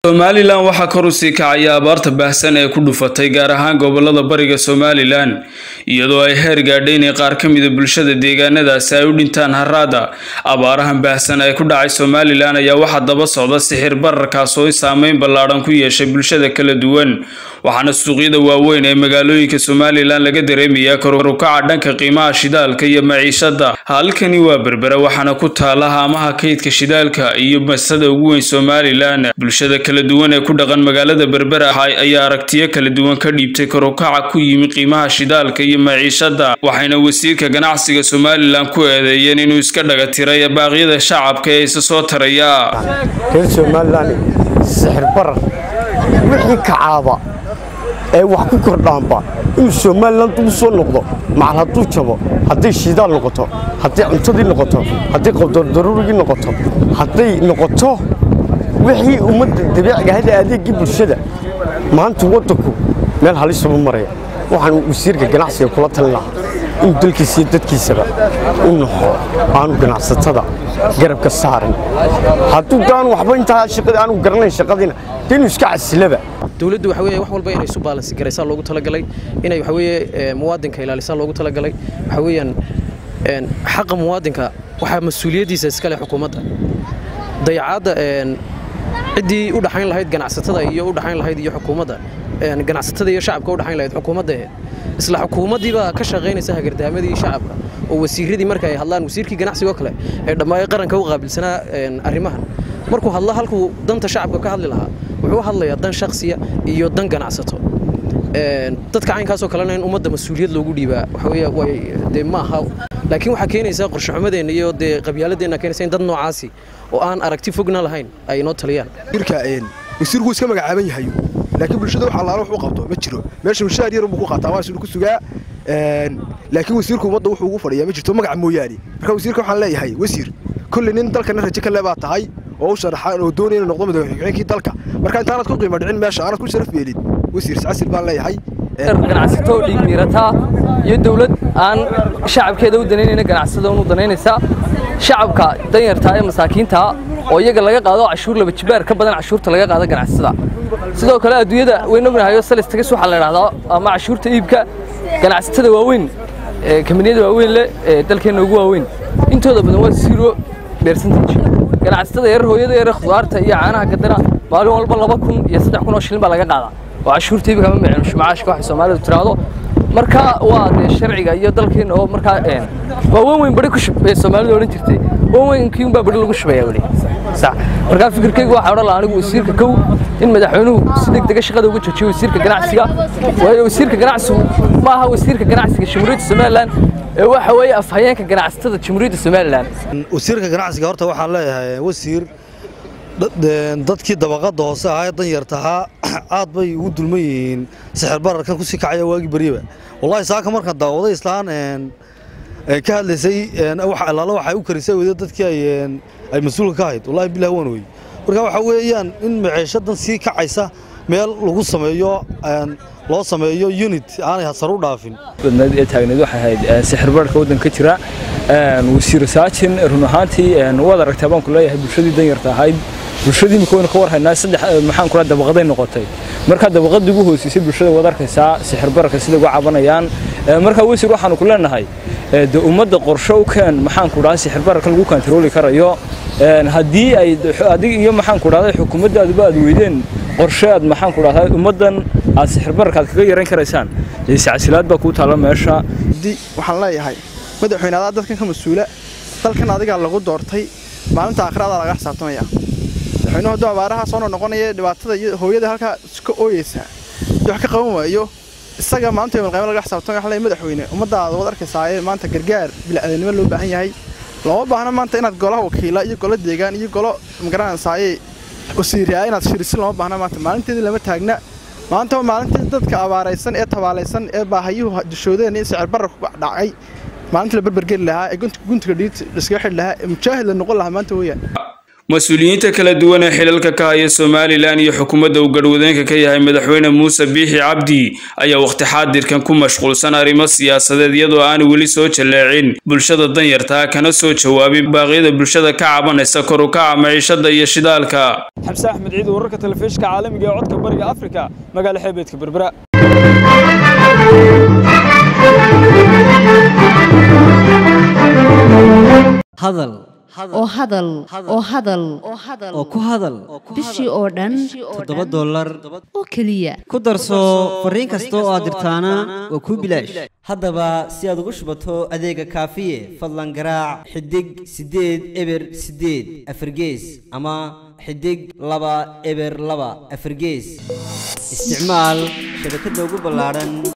somalilan waxaa kor u sii kacaya abaarta baahsan ee ku dhufatay gaar ahaan gobolada bariga somalilan iyadoo ay heer gaadhay inay qaar ka mida bulshada deegaanadaasi ay u dhintaan haraada abaarahan baahsan ee ku dhacay somalilan ayaa waxaa daba socda sixir bararkaas oo saameyn ballaadhan ku yeeshay bulshada kala duwan waxaana suuqyada waaweyn ee magaalooyinka somalilan laga dareemayaa korukaca dhanka qiimaha shidaalka iyo maciishada halkani waa berbera waxaana ku taala haamaha kaydka shidaalka iyo masada ugu weyn somalilan bulshada kala duwan ee ku dhaqan magaalada berbera ayaa aragtiyo kala duwan ka dhiibtay korukaca ku yimi qiimaha shidaalka iyo maciishada waxayna wasiirka ganacsiga somalilan ku eedeeyeen inuu iska dhaga tiray baaqyada shacabka ee isa soo taraya reer somalilan sixir barar wixii kacaaba ee wax ku kordhaanba inuu somalilan dib u soo noqdo macal hadduu jabo hadday shidaal noqoto hadday cuntadii noqoto hadday qabdardaruurigii noqoto hadday noqoto wixii ummadda dabiiciga hada adeegii bulshada maanta waddanku meel halisuma maraya waxaan wasiirka ganacsiga kula talin lahaa inuu dalkiisa iyo dadkiisaba u naxo aanu ganacsatada garabka saarin hadduu daan waxba intaa shaqada aanu garanayn shaqadiina dee inuu iska casilaba dowladdu waxa weeye wax walba inay isu baalansi garaysaa loogu talagalay inay waxa weeye muwaadinka ilaalisaa loogu talagalay waxa weeyaan xaqa muwaadinka waxaa mas-uuliyaddiisa iskale xukuumadda dayacaadda ciddii u dhaxayn lahayd ganacsatada iyo u dhaxayn lahayd iyo xukuumadda ganacsatada iyo shacabka u dhaxayn lahayd xukuumadda isla xukuumaddii baa ka shaqaynaysa hagardaamadii shacabka oo wasiiradii marka ay hadlaan wasiirkii ganacsigoo kale ee dhammaan qaranka u qaabilsanaa arrimahan markuu hadlo halkuu danta shacabka ka hadli lahaa wuxuu u hadlayaa dan shakhsiya iyo dan ganacsato dadka caynkaasoo kalena in ummadda mas-uuliyad loogu dhiibaa waxaweye way dee ma aha laakiin waxaa keenaysaa qorshaxumadeenna iyo dee qabyaaladeenna keenaysa in dad noocaasi oo aan aragti fogna lahayn ay inoo taliyaan wasiirku iska magacaaban yahay laakiin bulshada wax allaala wax u qabto ma jiro meesha mushaar yar buu ku qaataa waa ku sugaa laakiin wasiirku ummadda wuxuu ugu fadhiyaa ma jirto magaca mooyaane marka wasiirka waxaan leeyahay wasiir kolley nin dalkana rajo ka le baa tahay oo u sharaxaan oo doonaya inuu noqdo madaxweynkii dalka marka intaanad ku qiimo dhicin meesha aanad ku sharaf yeelin wasiir casil baan leeyahay ganacsato dhiig miirataa iyo dawlad aan shacabkeeda u danaynayna ganacsada unu danaynaysaa shacabka danyartaa ee masaakiintaa oo iyaga laga qaado cashuur laba jibaar ka badan cashuurta laga qaado ganacsatada sidoo kale adduunyada wayn ognahayo salistagas waxaa la idhahdaa ama cashuurta iibka ganacsatada waaweyn kambaniyada waaweyn leh ee dalkeenna ugu waaweyn intooda badan waa zero percentage ganacsatada yarar hooyada yarar khudaarta iyo caanaha gadana maalin walba laba kun iyo saddex kun oo shilin baa laga qaadaa oo cashuurta iibka ma micno macaashka waxay soomaalidu tiraahdo marka waa dee sharciga iyo dalkeena oo markaa waa wan weyn bari ku shub ee soomaalidu odhan jirtay wan weynkii unbaa bari lagu shubaya weli sax markaa fikirkaygu waxaa odhan lahaa anigu wasiirka kow in madaxweynuhu si degdega shaqada uga joojiyo wasiirka ganacsiga waayo wasiirka ganacsigu ma aha wasiirka ganacsiga jamhuuriyadda somalilan ee waxa weeye afhayeenka ganacsatada jamhuuriyadda somalilan wasiirka ganacsiga horta waxaan leeyahay wasiir dadkii dabaqadda hoose ahaa ee danyartahaa aad bay ugu dulman yihiin sixir bararkan kusii kacaya waagii beryaba wallahi saaka markaan daawaday islaan ka hadlaysay allaala waxay u karisay weyda dadkii ay mas-uulka ka ahayd wallahi bilah waan wey marka waxaa weeyaan in maciishadan sii kacaysa meel lagu sameeyo loo sameeyo unit aanay hasar u dhaafin badnayd ee taagneed waxay ahayd sixir bararka waddanka ka jira wasiir saajin run ahaantii waad aragtaa baan ku leeyahay bulshadii danyarta ahayd bulshadii imika waynu ka war haynaa saddex maxaan kula dabaqaday noqotay marka dabaqadii ugu hoosiisay bulshada waad arkaysaa sixir bararka sida uga cabanayaan marka wasiir waxaanu ku leenahay de ummadda qorshe u keen maxaan ku dhahay sixir bararka lagu kantarooli karayo haddii ay adig iyo maxaan ku dhahday xukuumaddaaduba aad weydeen qorshe aad maxaan ku dhahday ummaddan aad sixir bararka aad kaga yaran karaysaan iscasilaad baa kuu taalla meesha waxaan leeyahay madaxweyne adaa dadkan ka mas-uula dalkan adigaa lagu doortay maalinta aakhiraadaa laga xisaabtamaya madaxweynuhu hadduu abaaraha soo noqonaya dhibaatada iyo hooyada halkaa ka ooyeysaa iyo wax ka qaban waayo isaga maalinta yomilqayma laga xisaabtamaya waxaan leeyahay madaxweyne ummaddaada waad arkaysaayee maanta gargaar bilaadanimo loo baahan yahay looma baahna maanta inaad golaha wakiila iyo golo deegaan iyo golo magaranaysaayee wasiiriyaa inaad shirisin looma baahna maanta maalinteedii lama taagna maanta waa maalintii dadka abaaraysan ee tabaalaysan ee baahayuhu dushoodeen in sicir bararku dhacay maalintii la berbergeli lahaa ee guntiga dhiid iskaga xidhi lahaa ee mujaahid la noqon lahaa maanta weeyaan mas-uuliyiinta kala duwan ee xilalka ka haya somalilan iyo xukuumadda uu garhwadeenka ka yahay madaxweyne muuse biixi cabdi ayaa wakhti xaadirkan ku mashquulsan arrimo siyaasadeed iyadoo aan weli soo jalleecin bulshada danyartaa kana soo jawaabin baaqyada bulshada ka cabanaysa kor u kaca maciishada iyo shidaalka xamse axmed ciid wararka telefishinka caalamiga ee codka bariga afrika magaala xeebeedka berbera hadal oo hadal oo hadal oo ku hadal bishii oo dhan toddoba dollar oo keliya ku darso fariin kasta oo aad dirtaana waa kuu bilaash haddaba si aad ugu shubato adeega kaafiye fadlan garaac xidig siddeed eber siddeed afargees ama xidig laba eber laba afargees isticmaal shabakadda ugu ballaadhan